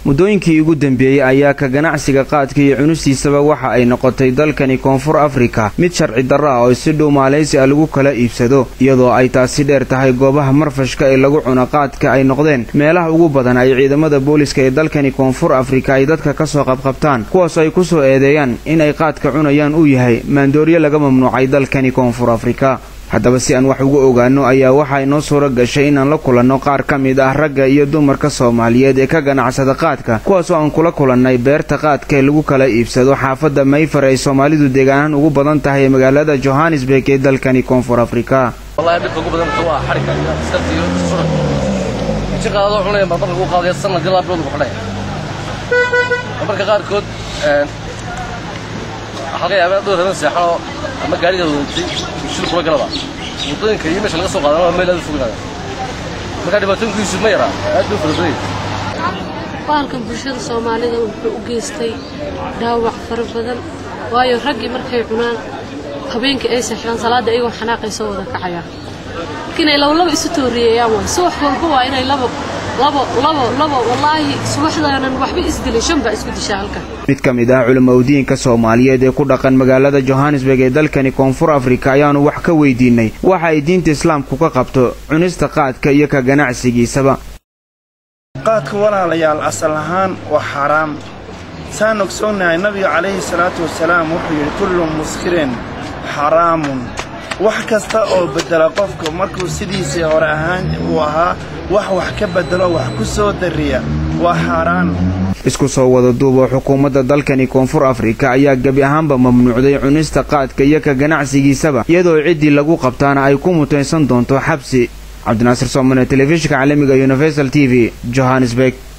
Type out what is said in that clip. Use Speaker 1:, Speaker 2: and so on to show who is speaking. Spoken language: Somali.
Speaker 1: muddooyinkii ugu dambeeyey ayaa ka ganacsiga qaadka iyo cunustiisaba waxa ay noqotay dalkani koonfur afrika mid sharci darro ah oo si dhow maaleysi a lagu kala iibsado iyadoo ay taasi dheer tahay goobaha marfashka ee lagu cuno qaadka ay noqdeen meelaha ugu badan ay ciidamada booliska ee dalkani koonfur afrika ay dadka ka soo qabqabtaan kuwaasoo ay ku soo eedeeyaan in ay qaadka cunayaan uu yahay maandooryo laga mamnuucay dalkani koonfur afrika haddaba si aan wax uga ogaano ayaa waxaa inoo suuro gashay inaan la kulanno qaar ka mid ah ragga iyo dumarka soomaaliyeed ee ka ganacsada qaadka kuwaasoo aan kula kulannay beerta qaadka ee lagu kala iibsado xaafadda mayfar ay soomaalidu deegaanaan ugu badan tahay ee magaalada johannesburg ee dalkani koonfur afrika
Speaker 2: wallahi dhibka ugu badan waa xarika iyo askarta iyo surag inji qaadadoo cunaya baa marka ugu qaadaya sanad ilaa bilood ku xidhaya marka qaarkood waxaa laga yaabaa dhowr hadan seexanoo ama gaariga wadatay shil kula galaba waddooyinka iyo meesha laga soo qaadana waa meel aad u fogaada marka dhibaatooyinkiisu ma yaraa aad buu farabadan
Speaker 3: bahalkan bulshada soomaalida wuxuu u geystay dhaawac fara badan waayo raggii markay cunaan habeenkii ay seexdaan salaadda iyagoo xanaaqay soo wada kacayaan laakiin ay labalaba isu tooriyeeyaan waay subax walba waa inay labo labo labo labo wallaahi subaxdaanan waxba isdilay shan baa isku dishaa halkan
Speaker 1: mid ka mid ah culimaudiinka soomaaliyeed ee ku dhaqan magaalada johannesburg ee dalkani koonfur afrika ayaanu wax ka weydiinay waxa ay diinta islaamku ka qabto cunista qaadka iyo ka ganacsigiisaba
Speaker 4: qaadka walaalayaal asal ahaan waa xaaraam saan ogsoonnahay nabiga calayhi salaatu wasalaam wuxuu yidhi kullu muskirin xaraamun wax kasta oo beddela qofka markuu sidiisii hore ahaan uu ahaa wax wax ka beddelo wax ku soo darriya waa xaaraan
Speaker 1: isku soo wada duub oo xukuumadda dalkani koonfur afrika ayaa gebi ahaanba mamnuucday cunista qaadka iyo ka ganacsigiisaba iyadoo ciddii lagu qabtaana ay ku mutaysan doonto xabsi cabdinaasir soomane telefishinka caalamiga universal t v johannesburg